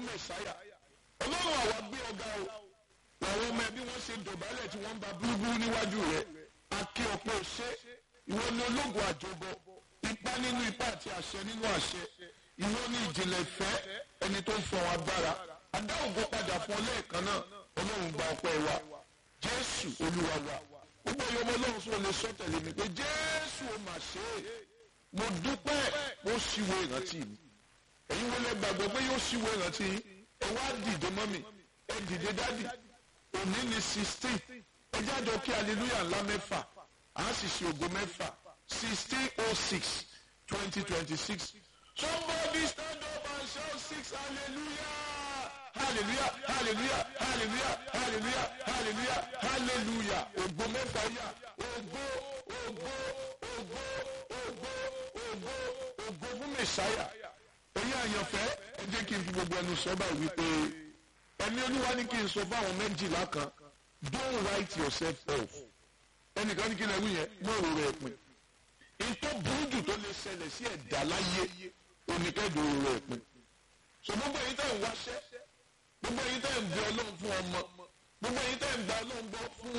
fún mẹ̀sáyà ọlọ́run àwa gbé ọ̀gá o làwọn ọmọ ẹbí wọn ṣe dọ̀bálẹ̀ tí wọ́n ń ba búrúburú níwájú rẹ̀ akí ọ̀pọ̀ ṣe ìwọ ni ológun àjọbọ ipá nínú ipá àti àṣẹ nínú àṣẹ ìwọ ni ìjìnlẹ̀ ìfẹ́ ẹni tó ń fọwọ́ agbára adá ògo padà fún ọ lẹ́ẹ̀kan náà ọlọ́run gba ọpẹ́ wa jésù olúwa wa gbogbo ẹ̀yọ́ ọmọ ọlọ́run sọ lè sọ tẹ̀lé mi pé jésù ó mà ṣe é mo dúpẹ́ mo ṣíwò ìrántí mi ẹ̀yin wọlé gbàgbọ́ pé yóò ṣíwò ìrántí yín ẹ wá dìde mọ́ mi ẹ dìde dádì òní ni sixteen ẹ jájọ kí hallelujah ńlá mẹ́fà á sì ṣe ògo mẹ́fà sixteen oh six twenty twenty six somebody stand up and shout six hallelujah hallelujah hallelujah hallelujah hallelujah hallelujah hallelujah ògo mẹ́fà yá ògo ògo ògo ògo ògo ògo fún mẹ́sáyà èyí àyànfẹ́ ẹ jẹ́ kí n fi gbogbo ẹnu sọ báyìí wípé ẹni olúwa ní kí n sọ fáwọn méjìlá kan don't write yourself off ẹnìkan ní kí n ẹwú yẹn mọ òrò rẹ pin ìtọ́ burú jù tó lè ṣẹlẹ̀ sí ẹ̀dá láyé oníkẹ́dùn òrò rẹ pin so gbogbo èyí tẹ̀ ń wáṣẹ́ gbogbo èyí tẹ̀ ń bẹ ọlọ́run fún ọmọ gbogbo èyí tẹ̀ ń bẹ ọlọ́run gbọ́ fún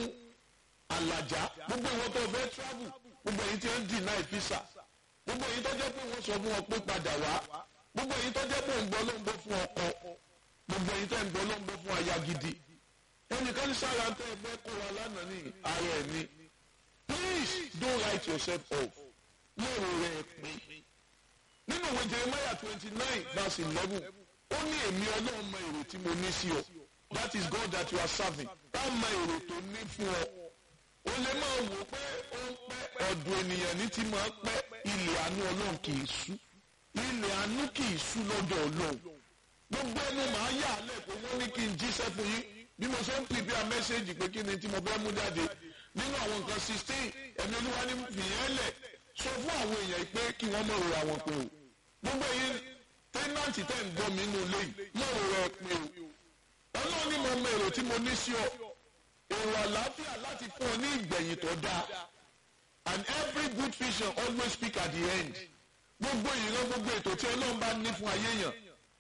àlàjá gbogbo ìwọ tó fẹ́ travel gbogbo èyí tí ń deny visa gbogbo èyí tó jẹ́ pé wọ́n sọ fún ọ pé padà wá gbogbo èyí tó jẹ́ pé ń gbọ́ ọlọ́run gbọ́ fún ọkọ gbogbo èyí tẹ̀ ń gbọ́ ọlọ́run gbọ́ fún aya gidi ẹnìkan ní sára tẹ ẹ fẹ́ kó wa lánàá ní ara ẹ̀ ni please don't write yourself off lóòrò rẹ̀ pin nínú ìwé Jeremiah twenty nine verse eleven ó ní èmi ọlọ́run mọ èrò tí mo ní sí ọ that is God that you are serving tá mọ èrò tó ní fún ọ o lè máa wò pé ó ń pẹ́ ọ̀dọ̀ ènìyàn ní ti máa pẹ́ ilẹ̀ àánú ọlọ́run kì í sú ilẹ̀ àánú kì í sú lọ́dọ̀ ọlọ́run gbogbo ẹnu màá yà á lẹ̀ pé wọ́n ní kí n jíṣẹ́ fún yín bí mo ṣe ń prepare message pé kí ni tí mo fẹ́ mú jáde nínú àwọn nǹkan sixteen ẹ̀mí olúwa ní fìyẹn lẹ̀ sọ fún àwọn èèyàn pé kí wọ́n mọ̀ rora wọn pé o gbogbo yín tẹ́nàntì tẹ́ ń gbọ́ mi nínú ilé yìí mọ̀ rora ẹ pé o ọlọ́run ní mo mọ èrò tí mo ní sí ọ èrò àlàáfíà láti fún ọ ní ìgbẹ̀yìn tó dáa and every good vision always speak at the end gbogbo ìran gbogbo ètò tí ọlọ́run bá ní fún ayé yàn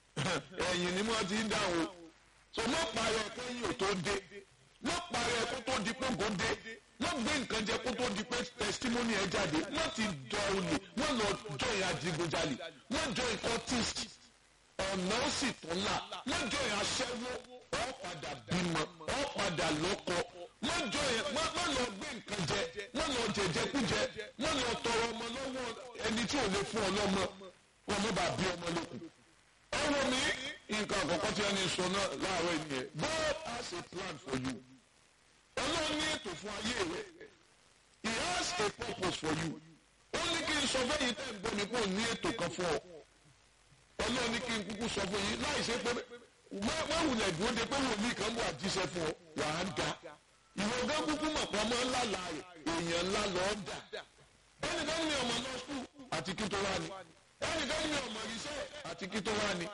ẹ̀yìn ni wọ́n ti ń dáhùn so mọ parẹ kẹyìn ò tó dé mọ parẹ kó tó di pé ògo dé mọ gbé nǹkan jẹ kó tó di pé testimony ẹ jáde mọ ti dọ olè mọ lọ join adigunjalè mọ join cultist ọ̀nà ó sì tún là mọ join aṣẹ́wó ọ padà bímọ ọ padà lọ́kọ mọ join mọ lọ gbé nǹkan jẹ mọ lọ jẹjẹkújẹ mọ lọ tọrọ ọmọ lọ́wọ́ ẹni tí ò lè fún ọ lọ́mọ wọn mọ bá bí ọmọ lókun ọwọ́ mi nǹkan àkọ́kọ́ tí wọ́n ní sọ náà láàárọ̀ ènìyàn God has a plan for you ọlọ́run ní ètò fún ayé rẹ̀ he has a purpose for you ó ní kí n sọ fẹ́yìn tẹ́ ń gbọ́ mi kó o ní ètò kan fún ọ ọlọ́run ní kí n kúkú sọ fún yín láì ṣe pé wọ́n wulẹ̀ dúró de pé wòlíì kan bọ̀ àjíṣẹ́ fún ọ wà á da ìwọ gán kúkú mọ̀ pé ọmọ ńlá la rẹ̀ èèyàn ńlá lọ́ọ́ dà ẹnìkan ní ọmọ lọ skul àti kí tó wá ní ẹnìkan ní ọmọ iṣẹ́ àti kí tó wá ní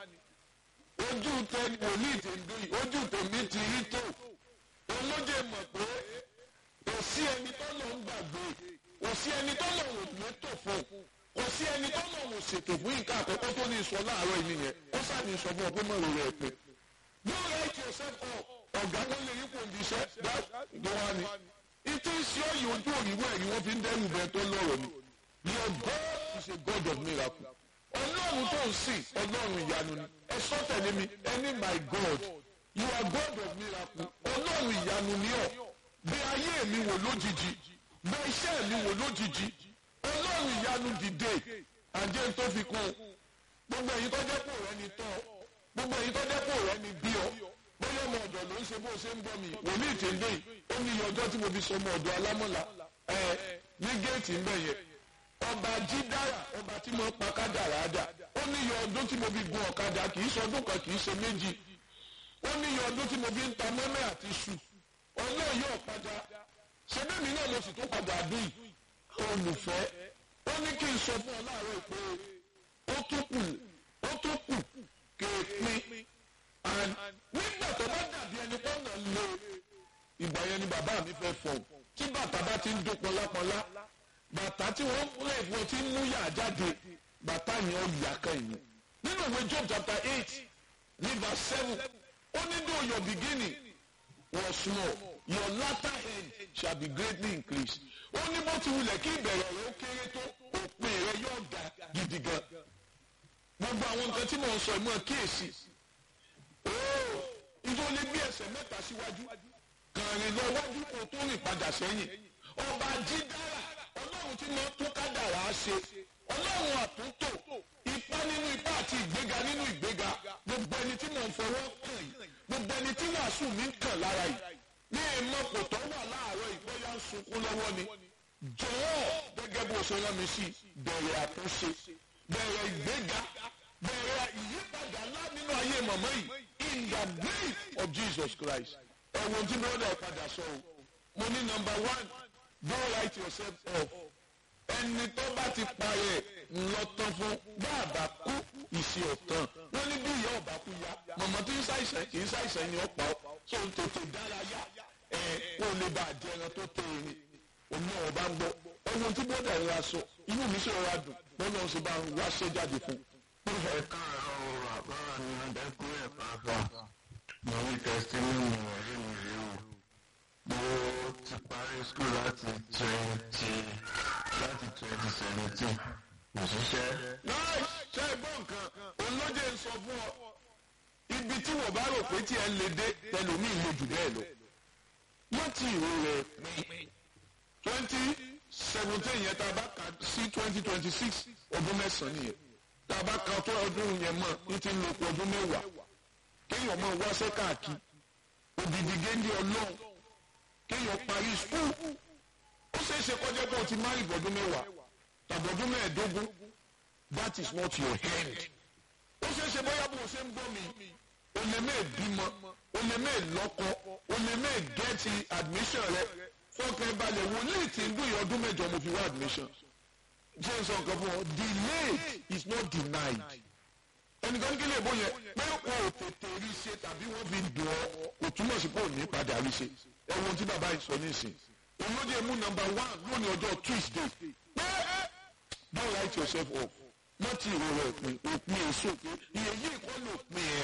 ojú tẹ wòlíì tèndé yìí ojú tèmi ti rí tó olóje mọ̀ pé kò sí ẹni tó lọ ń gbàgbé kò sí ẹni tó lọ wò mẹ́tò fún kò sí ẹni tó lọ wò ṣètò fún nǹkan àkọ́kọ́ tó ní sọ láàárọ̀ yìí nìyẹn ó sáàní sọ fún ọ pé mọ̀rọ̀ rẹ̀ pé don't write yourself up ọ̀gá wọn lè yí kò ní iṣẹ́ tó wá ní ìtí sí ọ̀yìn ojú òyìnbó ẹ̀rí wọ́n fi ń dẹ́rù bẹ́ẹ̀ tó lọ́rọ̀ ni your God is a God of miracle ọlọ́run tó ń sìn ọlọ́run ìyanu ni ẹ sọ tẹ̀lé mi ẹni my God you are God of miracle ọlọ́run ìyanu ni ọ́ bẹ ayé mi wò lójijì bẹ iṣẹ́ mi wò lójijì ọlọ́run ìyanu dìde àjẹ́ tó fi kún gbogbo èyí tó jẹ́ pò rẹ ni tọ́ gbogbo èyí tó jẹ́ pò rẹ ni bí ọ bóyá ọmọ ọ̀dọ̀ ló ń ṣe bó ṣe ń bọ́ mi wòlíì tèndé ó ní iye ọjọ́ tí mo fi sọ ọmọ ọ̀dọ̀ alámọ̀lá ẹ ní géètì ń bẹ̀ yẹn ọba jídára ọba tí mo pa kádàrá dà ó ní iye ọdún tí mo fi gun ọ̀kadà kì í ṣọdún kan kì í ṣe méjì ó ní iye ọdún tí mo fi ń ta mọ́mẹ́ àti ṣù ọlọ́ọ̀ yóò padà ṣẹ́bẹ́mi náà mo sì tún padà dùn yìí olùfẹ́ ó ní kí n sọ fún ọ láàárọ̀ pé ó tún kù ó tún kù kéèpin and nígbà tó bá dàbí ẹni pọ́nà lé ìgbà yẹn ni bàbá mi fẹ́ fọ̀ tí bàtà bá ti ń dún pọlápọlá bàtà tí wọ́n lè fún ọ tí ń mú yà jáde bàtà yẹn ó yà kan yìí nínú ìwé Job chapter eight ní verse seven ó ní though your beginning was small your latter end shall be greatly increased ó ní bó ti wulẹ̀ kí ìbẹ̀rẹ̀ rẹ ó kéré tó òpin rẹ yóò ga gidi gan gbogbo àwọn nǹkan tí mò ń sọ ìmọ̀ kíyèsí ooo ìjọ lè gbé ẹsẹ̀ mẹ́ta síwájú kàrin lọ wájú kó tó rìn padà sẹ́yìn ọba jídára ọlọ́run tí mo tún kádàrá ṣe ọlọ́run àtúntò ipá nínú ipá àti ìgbéga nínú ìgbéga gbogbo ẹni tí mò ń fọwọ́ kàn yìí gbogbo ẹni tí wàásù mi ń kàn lára yìí ní ìmọ̀ kò tó wà láàárọ̀ ìgbóyà ń sunkún lọ́wọ́ ni jọ̀wọ́ gẹ́gẹ́ bó ṣe rán mi sí bẹ̀rẹ̀ àtúnṣe bẹ̀rẹ̀ ìgbéga bẹ̀rẹ̀ ìyípadà ńlá nínú ayé mọ̀mọ́ yìí in the name of Jesus Christ ẹ̀wọ̀n tí bọ́dà ìpadà sọ o mo ní number one don't write yourself off ẹni tó bá ti parẹ́ ńlọ tán fún bàbá kú ìṣe ọ̀tàn wọ́n ní bí ìyá ọ̀bá kú ya mọ̀mọ́ tí ń ṣàìsàn kì í ṣàìsàn ni ọ̀pá tó ń tètè dárayá ẹ̀ kó lè bá àjẹran tó tẹ̀ ẹ̀rín òun náà ọba ń gbọ́ ẹ̀wọ̀n tí bọ́dà ìrora sọ inú mi sì rọra dùn bọ́lá ọ̀sẹ̀ bá ń wáṣẹ́ jáde fún un ẹ káàárọ̀ o àbára ni ọ̀dẹ́kú ẹ̀ pàápàá mo ní tẹsítímọ́nì ọ̀rẹ́ mi rèé o mo ti parí skul láti twenty láti twenty seventeen kò ṣiṣẹ́. láì ṣe é gbọ́ nǹkan òun ló jẹ́ ń sọ fún ọ ibi tí wọ́n bá rò pé tí ẹ lè dé tẹlómi lè jù bẹ́ẹ̀ lọ wọ́n ti ìwé rẹ̀ pín twenty seventeen yẹn tá a bá kà sí twenty twenty six ọdún mẹ́sàn-án nìyẹn tá a bá ka tó ọdún yẹn mọ̀ ní ti ń lo ọdún mẹ́wàá kéèyàn mọ̀ wáṣẹ́ káàkiri òdìdí géńdé ọlọ́run kéèyàn parí skul ó ṣeé ṣe kọjá pé o ti má ìbọ̀dún mẹ́wàá tàbọ̀dún mẹ́ẹ̀ẹ́dógún that is not your hand ó ṣeé ṣe bóyá bó o ṣe ń gbọ́ mi o lè mẹ́ẹ̀ bímọ o lè mẹ́ẹ̀ lọ́kọ o lè mẹ́ẹ̀ gẹ́ẹ̀tì admission rẹ fọkàn balẹ̀ wòlíì tí ń dún ìyẹn ọdún mẹ́jọ mo fi wá admission jẹ́ sọ nǹkan fún ọ delayed is not denied ẹnìkan kí lè bó yẹn pé o ò tètè rí ṣe tàbí wọ́n fi dùn ọ́ kò túmọ̀ sí pé ò ní padà rí ṣe ẹ̀wọ̀n tí bàbá yìí sọ nísìn olóde mú number one lónìí ọjọ́ Tuesday pé don't write yourself off wọ́n ti ìrora òpin òpin èso pé iye yìí kọ́ ló pin ẹ̀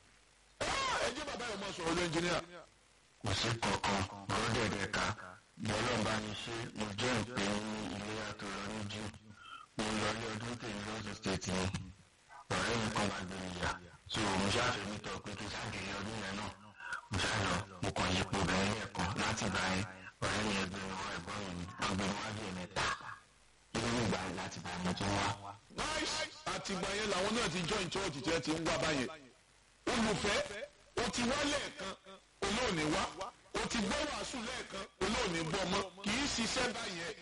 ẹ jẹ́ bàbá yìí máa sọ̀rọ̀ lọ ẹnjìníà. kò sí kankan ọ̀rọ̀ dẹ̀dẹ̀ ká bọ́lá bá mi ṣe mo jẹ́ ìpè ní ilé àtọ̀rọ̀ ní jù mo lọ ilé ọdún tèmi lọ́sọ̀ state ni ọ̀rẹ́ mi kan máa gbé mi yà so mo ṣáàfẹ́ mi tọ́ pé kí sáàgì ilé ọdún yẹn náà mo ṣáà lọ mo kàn yípo obìnrin lẹ́ẹ̀kan láti bá yẹn ọ̀rẹ́ mi ẹgbẹ́ mi wá ẹ̀gbọ́n mi wọ́n gbé mi wá bí ẹ̀mẹ́ta inú mi gbà láti bá mi tó wá. nice àtìgbà yẹn làwọn náà ti join church tí ẹ ti ń wá báyẹn olùfẹ́ o ti wá lẹ́ẹ̀kan olóòní wá o ti gbọ́ wàásù lẹ́ẹ̀kan olóòní gbọ́ mọ́ kì í ṣiṣẹ́ báyẹn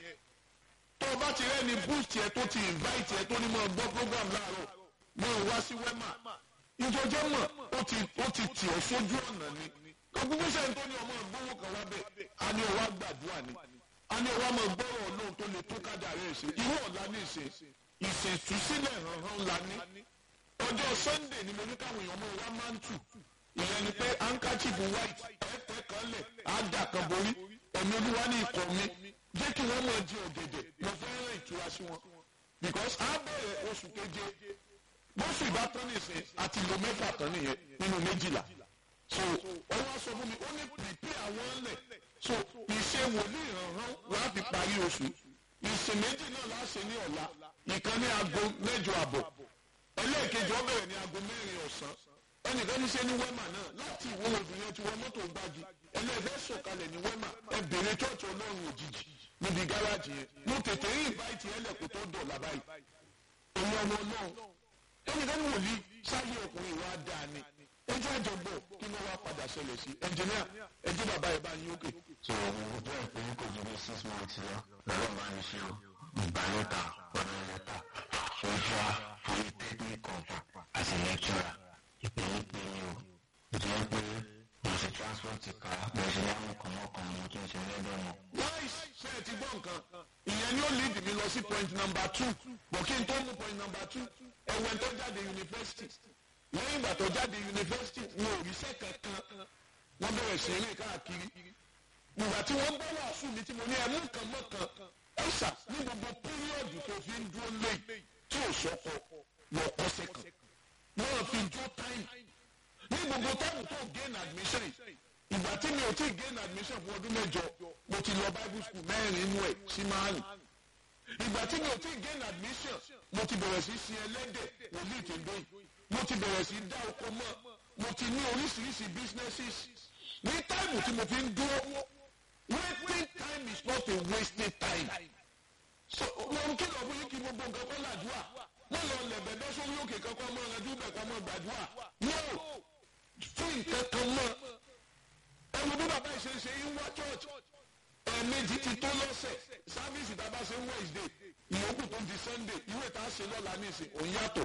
tó o bá ti rẹ́ni boost yẹ tó ti invite yẹ tó ní mọ́ gbọ́ program láàárọ̀ mọ́ ọ wá sí wema ìjọjẹ́ mọ̀ ó ti ó ti tì ọ́ sójú ọ̀nà ni gbogbo sẹ́yìn tó ní ọmọ ìgbówó kan wá bẹ́ẹ̀ a ní ọwọ́ gbàdúrà ni a ní ọwọ́ ọmọ gbọ́rọ̀ ọlọ́run tó lè tó kájà rẹ̀ ṣe irú ọ̀la ní ìṣe ìṣètúsílẹ̀ hànhàn ńlá ní ọjọ́ sunday ni mo ní káwọn èèyàn mọ̀ wá máa ń tù ìyẹn ni pé handkerchief white ẹ̀ẹ́tẹ̀ kan lẹ̀ àdà kan borí ẹ̀mí olúwa ní ikọ̀ mi jẹ́ kí wọ́n mọ̀ di ọ̀gẹ̀dẹ̀ mo fẹ́ rán ìtura sí wọn because a bẹ̀rẹ̀ oṣù keje bóṣù ìbátan nìsín àti lo mẹ́fà tán nìyẹn nínú méjìlá so ọwọ́ sọ fún mi ó ní prepare àwọn lẹ̀ so ìṣe wòlíì hànhàn wàá fi parí oṣù ìsìn méjì náà láṣẹ ní ọ̀la ìkan ní aago mẹ́jọ àbọ̀ ẹlẹ́ẹ̀kejì ó bẹ̀rẹ̀ ní aago mẹ́rin ọ̀sán ẹnìkan ní ṣe ní wẹ́mà náà láti ìwọ obìnrin tí wọ́n mọ́tò gbági ẹlẹ́ẹ̀fẹ́ sọ̀kalẹ̀ ní wẹ́mà ẹ bèrè chọ́ọ̀chì ọlọ́run òjijì níbi gáràjì yẹn mo tètè rí ìbáìtì ẹlẹ́kùn tó dọ̀là báyìí èyí ọmọ náà ẹnìkan ní wòlíì sáyé ọkùnrin wa dáa ni ẹjọ́ àjọgbọ̀ kí ló wá padà ṣẹlẹ̀ sí ẹnjìníà ẹjọ́ bàbá ẹ̀ bá yín òkè. so mo jẹ́ ìpè ní kò ju bí six months lọ lọ́rọ̀ bá mi ṣe o ìgbà lẹ́tà ọ̀nà lẹ́tà social polytechnic contact as a lecturer ìpè ní pé ní o mo ti wọ́n pé mo ṣe transport ká mo ṣe ní àwọn kan mọ́kàn mo tún ṣe lẹ́dọ̀ mọ́. nice ṣe é ti gbọ́ nǹkan ìyẹn ni ó lead mi lọ sí point number two bọ̀ kí n tó mú point number two ẹ̀wẹ̀ tó jáde yunifásitì lẹ́yìn ìgbà tó jáde yunifásitì wọn ò ríṣẹ́ kankan wọ́n bẹ̀rẹ̀ sí eré káàkiri ìgbà tí wọ́n bá wàásù mi tí mo ní ẹmú kan mọ́ kan ẹ̀ṣà ní gbogbo píríọ̀dù tó fi ń dúró lé tí ò sọ́kọ lọ kọ́sẹ̀ kan wọ́n fi jó táìmù ìgbà tí mi ò tí ì gain admission fún ọdún mẹ́jọ mo ti lọ bible school mẹ́rin inú ẹ̀ sí márùn ìgbà tí mi ò tí ì gain admission mo ti bẹ̀rẹ̀ sí sin ẹlẹ́dẹ̀ wòlíì tèndé yìí mo ti bẹ̀rẹ̀ sí dá oko mọ́ mo ti ní oríṣiríṣi businesses ní táìmù tí mo fi ń dúró waiting time is not a wasted time so wọn kìlọ̀ fún yín kí gbogbo nǹkan kọ́ làdúrà wọ́n lọ lẹ̀bẹ̀ bẹ́ sórí òkè kankan mọ́ ọ̀rẹ́dú bẹ̀ kọ́ mọ́ gbàdúrà no fún nǹkan kan mọ́ ẹnu bí bàbá ìṣe ṣe ń wá church ẹ̀ẹ̀mejì ti tó lọ́sẹ̀ sáfíìsì tá a bá ṣe ń Wednesday ìyókù tó di Sunday ìwé tá a ṣe lọ́la nísìn òun yàtọ̀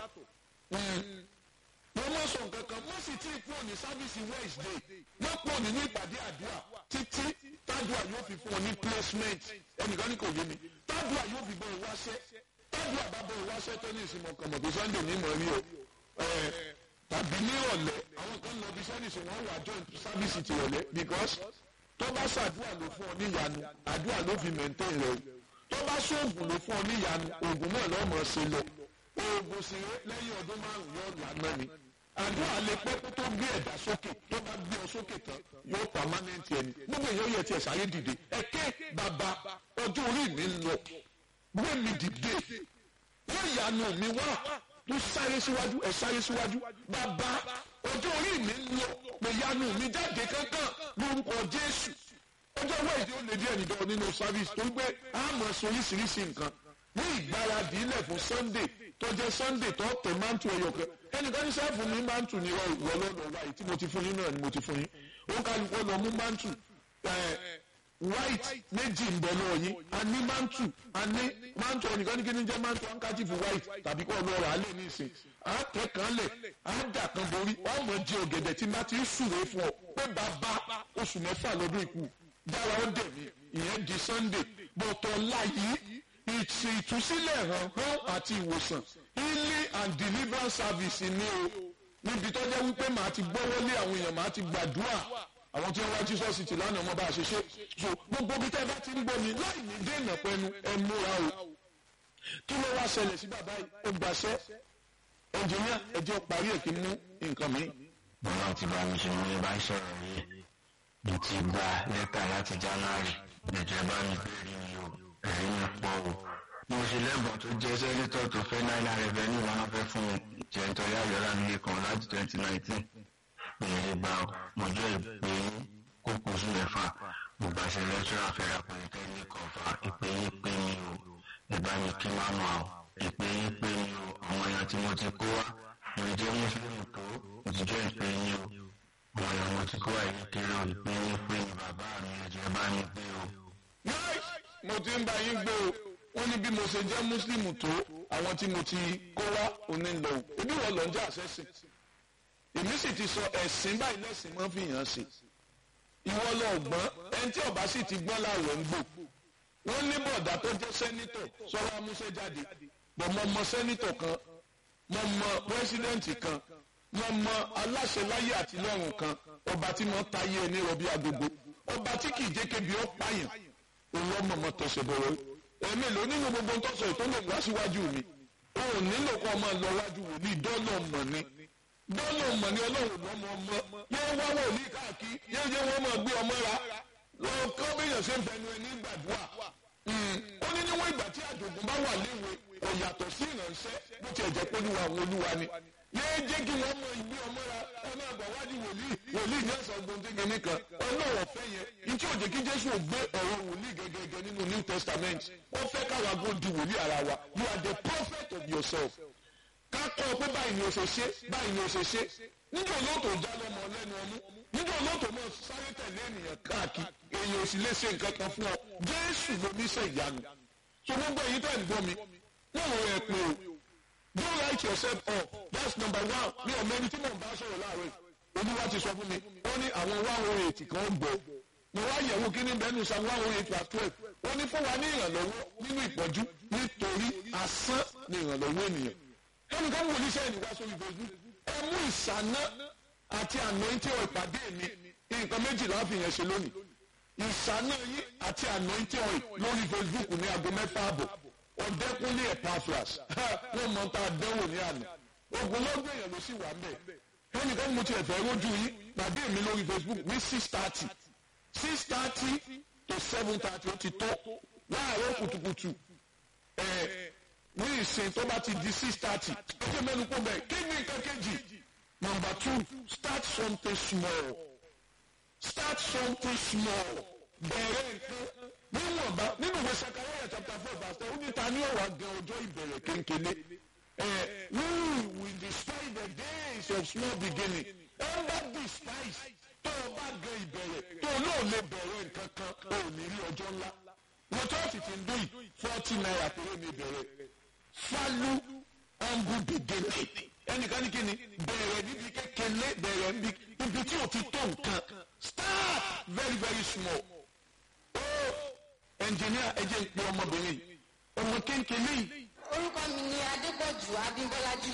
wọ́n mọ̀ sọ nǹkan kan wọ́n sì tí ì kúrò ní sáfíìsì Wednesday wọ́n pọ̀ nínú ìpàdé àdúrà títí tádùá yóò fi fún ọ ní placement ẹnìkan ní kò yé mi tádùá yóò fi bọ̀ ìwáṣẹ́ tádùá bá bọ̀ ìwáṣẹ́ tó ní ìsinmi ọkàn mọ̀ pé Sunday ní ìmọ̀ rí o tàbí ní ọ̀lẹ́ àwọn kan lọ bí sẹ́nìsì wọ́n wà join sáfíìsì ti ọ̀lẹ́ because tó bá ṣàdúrà ló fún ọ níyanu àdúrà ló fi maintain rẹ o tó bá ṣoògùn ló fún ọ níyanu oògùn náà lọ́mọ ṣe lọ oògùn sì lẹ́yìn ọdún márùn-ún yóò lànà ni àdúrà lè pẹ́ kó tó gbé ẹ̀dá sókè tó bá gbé ọ sókè tán yóò permanent ẹni gbogbo èèyàn yẹ tiẹ̀ sáyé dìde ẹ̀kẹ́ bàbá ọjọ́ orí mi ń lọ gbé mi dìde wọ́n ìyanu mi wá tó sáré síwájú ẹ̀ sáré síwájú bàbá ọjọ́ orí mi ń lọ pé ìyanu mi jáde kankan lórúkọ Jésù ọjọ́ wẹ́ẹ̀dì ó lè díẹ̀ nìdọ́ nínú service tó ń gbé àmọ́ sọ oríṣiríṣi nǹkan ní ìgbáradì ilẹ̀ fún Sunday tó jẹ́ Sunday tó tẹ̀ mántù ẹ̀yọ̀ kan ẹnìkan ní sẹ́ẹ̀fù ní mántù ní ìwọ lọ́dọ̀ wáyé tí mo ti fún yín náà ni mo ti fún yín ó kálukọ́ lọ mú mántù white méjì ń bọ̀ lọ́wọ́ yín a ní mántù a ní mántù ẹnìkan ní kí ni jẹ́ mántù handkerchief white tàbí kọ́ lọ́ọ́ rà á lè ní ìsìn á tẹ̀ kan lẹ̀ á dà kan borí wọ́n mọ̀ jẹ ọ̀gẹ̀dẹ̀ tí má ti ń súre fún ọ pé bàbá oṣù mẹ́fà lọ́dún ikú dára ó dẹ̀ mí ìyẹn di Sunday bọ̀tọ̀ láyé ìtì ìtúsílẹ̀ hàn hàn àti ìwòsàn healing and deliverance service ni o níbi tó jẹ́ wípé màá ti gbọ́wọ́lé àwọn èèyàn màá ti gbàdúrà àwọn tí wọ́n wá Jesus ti lánàá ọmọ bá a ṣe ṣe so gbogbo bí tẹ́ bá ti ń gbọ́ mi láì ní dènà pẹ́nu ẹ múra o kí ló wá ṣẹlẹ̀ sí bàbá yìí ó gbàṣẹ́ ẹnjìníà ẹ jẹ́ parí ẹ̀ kí n mú nǹkan mi. bọ́lá ti bá mi ṣe mo ní bá ń sọ̀rọ̀ yìí mo ti gba lẹ́tà láti January ìjọba mi bẹ̀rẹ̀ mi o ẹ̀rí mi pọ̀ o mo ṣe lẹ́bùn tó jẹ́ sẹ́nitọ̀ tó fẹ́ náírà revenue wọn fẹ́ fún mi jẹ́ nítorí àyọ̀rá mi lè kàn láti twenty nineteen ìyẹn gba mọ̀jọ́ ìpè kókó sí mẹ́fà mo bá ṣe lẹ́tọ́rà fẹ́ra polytechnic ọ̀fà ìpè yín pé mi o ìbá mi kí má mọ̀ ọ́ ìpè yín pé mi o àwọn èèyàn tí mo ti kó wá mo jẹ́ mùsùlùmí tó ìjọ ìpè yín o àwọn èèyàn mo ti kó wá ìlú kéré o ìpè yín pé mi bàbá mi ẹ̀jẹ̀ bá mi gbé o. mo ti ń bá yín gbé o wọ́n ní bí mo ṣe jẹ́ mùsùlùmí tó àwọn tí mo ti kó wá òní lọ o ebi wọ́n lọ ń jẹ́ àṣẹ́sìn èmi sì ti sọ ẹ̀sìn báyìí lẹ́sìn máa fi hàn sí ìwọ lọ gbọ́n ẹni tí ọba sì ti gbọ́n láwẹ̀ ń gbò wọ́n ní bọ̀dá tó jẹ́ sẹ́nítọ̀ sọ́wọ́ amúṣẹ́ jáde bọ̀ mo mọ sẹ́nítọ̀ kan mo mọ pírẹ́sídẹ́ǹtì kan mo mọ aláṣẹ láyé àti lọ́run kan ọba tí mo táyé ẹni rọbí agogo ọba tí kì í jẹ́ kébi ọ́ pààyàn òun ọmọ mọ tọ̀sẹ̀ bọ̀rọ̀ ẹ̀mí ló nínú gbogbo ń tọ̀sọ̀ tó lè wá síwájú mi òun nílò kọ́ ọmọ lọ wájú wòlíì dọ́lọ̀ mọ̀ ni dọ́lọ̀ mọ̀ ni ọlọ́run lọ́mọ ọmọ yóò wá wòlíì káàkiri yóò jẹ́ wọ́n máa gbé ọmọ ra lọ kọ́ bẹ́yàn ṣe ń fẹnu ẹni gbàdúrà ó ní níwọ̀n ìgbà tí àjògùn bá wà léwe kò yàtọ̀ sí ìránṣẹ́ bó tiẹ̀ jẹ́ pé olúwa àwọn olúwa ni yóò jẹ́ kí wọ́n mọ ìgbé ọmọ ra ọmọ àgbà wájú wòlíì wòlíì ní ẹ̀sán gbòǹdéke nìkan ọlọ́wọ̀ fẹ́ yẹn ìtí òjè kí jésù gbé ọ̀rọ̀ wòlíì gẹ́gẹ́gẹ́ nínú new testament ó fẹ́ káwa gbó di wòlíì ara wa you are the prophet of yourself ká kọ́ ọ pé báyìí ni o ṣe ṣe báyìí ni o ṣe ṣe níjọ́ olóòtú já lọ́mọ lẹ́nu ọmú níjọ́ olóòtú mọ̀ sáré tẹ̀lé ènìyàn káàkiri èèyàn ò sì lè ṣe nǹkan kan fún ọ jésù ló ní sẹ́ ìyanu so gbogbo èyí tẹ̀ ń gbọ́ mi wọ́n rò ẹ̀ pé o don't write yourself off that's number one mi ò mẹ́ni tí mò ń bá sọ̀rọ̀ láàárọ̀ olúwa ti sọ fún mi ó ní àwọn one oh eight kan gbọ́ mo wá yẹ̀wò kí ní bẹ́ẹ̀ni sa one oh eight verse twelve ó ní fún wa ní ìrànlọ́wọ́ nínú ìpọ́njú nítorí asán ní ìrànlọ́wọ́ ènìyàn ẹnìkan wò ní sẹ́yìn wá sórí facebook ẹ mú ìsáná àti anointing oil pàdé mi nǹkan méjìlá fi yẹn ṣe lónìí ìsáná yín àti anointing oil lórí facebook ní aago mẹ́fà àbọ̀ ọ̀dẹ́kúnlé epaphras wọ́n mọ̀ tá a dánwò ní àná ogun lọ́gbọ̀n èèyàn ló sì wà ń bẹ̀ ẹnìkan mo ti ẹ̀fẹ́ rójú yín pàdé mi lórí facebook ní six thirty six thirty to seven thirty ó ti tó láàárọ̀ kùtùkùtù ẹ̀ ní ìsìn tó bá ti di six thirty ó jẹ́ mẹ́nu kó bẹ́ẹ̀ kí ni nǹkan kejì number two start something small start something small bẹ̀rẹ̀ nǹkan níwọ̀nba nínú ìwé sakaraya chapter four verse ten ó ní ta ní ọ̀wà gan ọjọ́ ìbẹ̀rẹ̀ kéńkéné ẹ̀ we will despise the days of small beginning under despise tó o bá gan ìbẹ̀rẹ̀ tó o náà lè bẹ̀rẹ̀ nǹkan kan o ò ní rí ọjọ́ ńlá wọ́n chọ́ọ̀tì ti ń dún yìí forty naira péré ní ìbẹ̀rẹ̀ falu humble beginning ẹnìkan ní kíni bẹ̀rẹ̀ níbi kékeré bẹ̀rẹ̀ níbi tí o ti tó nǹkan start very very small oh engineer ẹ jẹ́ n pe ọmọbìnrin ọmọ kéńkéné yìí orúkọ mi ni adépọ̀jù abímbọ́lá